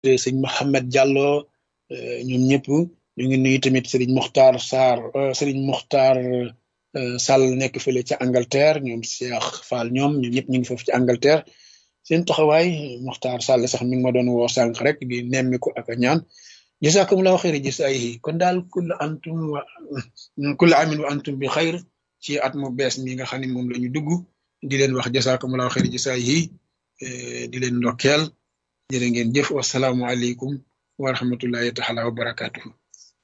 sëñ Mohamed Diallo ñoom ñëpp ñu ngi nuyu tamit Serigne Mokhtar Sarr Serigne Mokhtar Sall nekk fële ca Angleterre ñoom Cheikh Fall ñoom ñoom ñëpp ñu ngi foofu ci Angleterre seen taxawaay Mokhtar Sall sax mi ngi ma doon woo sànq rek di nemmiku ak a ñaan jazakumullahu xayri jazaayihi kon daal kulla antum wa kulla amin wa antum bi xayr ci at mu bees mi nga xam ne moom la ñu dugg di leen wax jazakumullahu xayri jazaayihi di leen ndokkeel jërë ngeen jëf wasalaamualeykum wa rahmatullahi taala wa barakatuhu